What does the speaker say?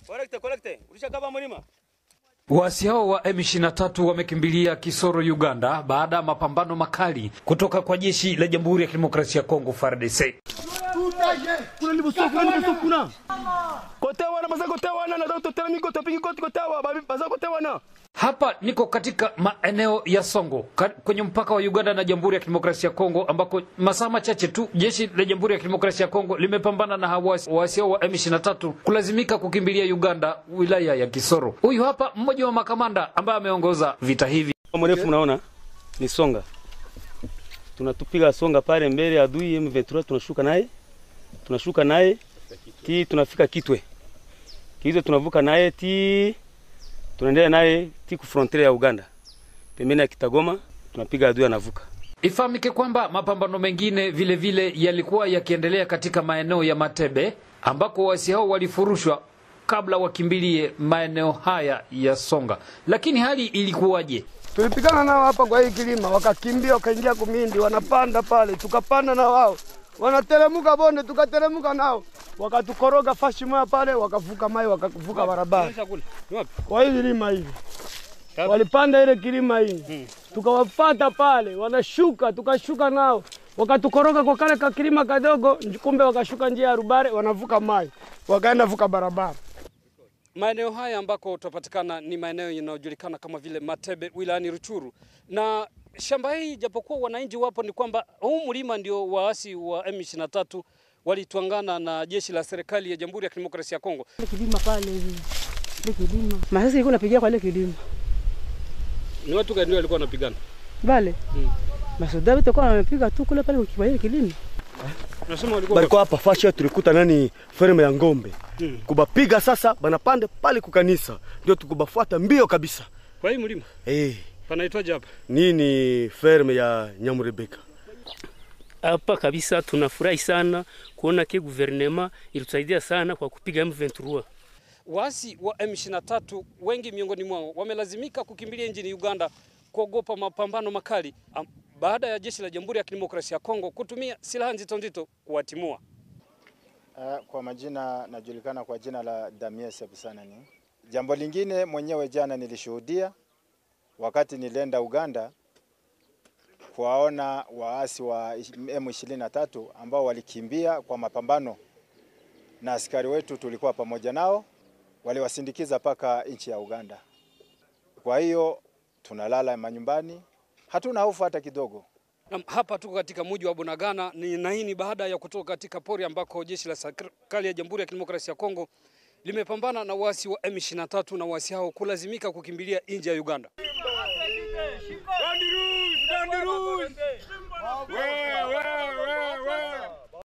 Collecte, collecte. Ulishakaba mlima? Waasi hao wa M23 wamekimbilia Kisoro, Uganda baada ya mapambano makali kutoka kwa jeshi la Jamhuri ya Kidemokrasia ya Kongo FARDC. Kuna libuso, kuna libuso kuna. Kote wana basa kote wana na doto tena niko topingi kote kote wa babi basa kote wana. Hapa niko katika maeneo ya Songo ka- kwenye mpaka wa Uganda na Jamhuri ya Kidemokrasia ya Kongo ambako masaa machache tu jeshi la Jamhuri ya Kidemokrasia ya Kongo limepambana na hawa waasi hao wa M23 kulazimika kukimbilia Uganda wilaya ya Kisoro. Huyu hapa mmoja wa makamanda ambaye ameongoza vita hivi. Mrefu mnaona ni songa. Tunatupiga songa pale mbele adui M23 tunashuka naye. Tunashuka naye ti tunafika Kitwe. Kitwe tunavuka naye ti tunaendelea naye ti ku frontiere ya Uganda. Pembeni ya Kitagoma tunapiga adui anavuka. Ifahamike kwamba mapambano mengine vile vile yalikuwa yakiendelea katika maeneo ya Matebe ambako waasi hao walifurushwa kabla wakimbilie maeneo haya ya Songa. Lakini hali ilikuwaje? Tulipigana nao hapa kwa hii kilima, wakakimbia wakaingia Kumindi, wanapanda pale, tukapanda na wao, wanateremka bonde, tukateremka nao, wakatukoroga fashi moja pale, wakavuka mai, wakavuka barabara kwa hii kilima hivi, walipanda ile kilima hii, tukawafata pale, wanashuka, tukashuka nao, wakatukoroga kwa kale kakilima kadogo, kumbe wakashuka njia ya Rubare, wanavuka mai, wakaenda vuka barabara. Maeneo haya ambako utapatikana ni maeneo yanayojulikana kama vile Matebe wilayani Ruchuru, na shamba hii japokuwa wananchi wapo, ni kwamba huu mlima ndio waasi wa M23 walitwangana na jeshi la serikali ya Jamhuri ya Kidemokrasia ya Kongo. Ile kilima pale hivi. Ile kilima. Masasi ilikuwa napigia kwa ile kilima. Ni watu gani ndio walikuwa wanapigana? Bale. Mm. Masoda wote kwa wamepiga tu kule pale kwa ile kilima. Unasema walikuwa balikuwa hapa fasha tulikuta nani ferme ya ngombe hmm. kubapiga sasa banapande pale kukanisa ndio tukubafuata mbio kabisa kwa hii mlima hey. panaitwaje hapa? nini ferme ya Nyamurebeka hapa kabisa tunafurahi sana kuona ke guvernema ilitusaidia sana kwa kupiga M23. Waasi wa M23 wengi miongoni mwao wamelazimika kukimbilia nchini Uganda kuogopa mapambano makali am, baada ya jeshi la Jamhuri ya Kidemokrasia ya Kongo kutumia silaha nzito nzito kuwatimua. Uh, kwa majina najulikana kwa jina la Damien Sebusanani. Jambo lingine mwenyewe jana nilishuhudia wakati nilienda Uganda kuwaona waasi wa M23 ambao walikimbia kwa mapambano na askari wetu tulikuwa pamoja nao, waliwasindikiza mpaka nchi ya Uganda. Kwa hiyo tunalala manyumbani, hatuna hofu hata kidogo. Hapa tuko katika mji wa Bunagana ni na hii ni baada ya kutoka katika pori ambako jeshi la serikali ya Jamhuri ya Kidemokrasia ya Kongo limepambana na waasi wa M23 na waasi hao kulazimika kukimbilia nje ya Uganda.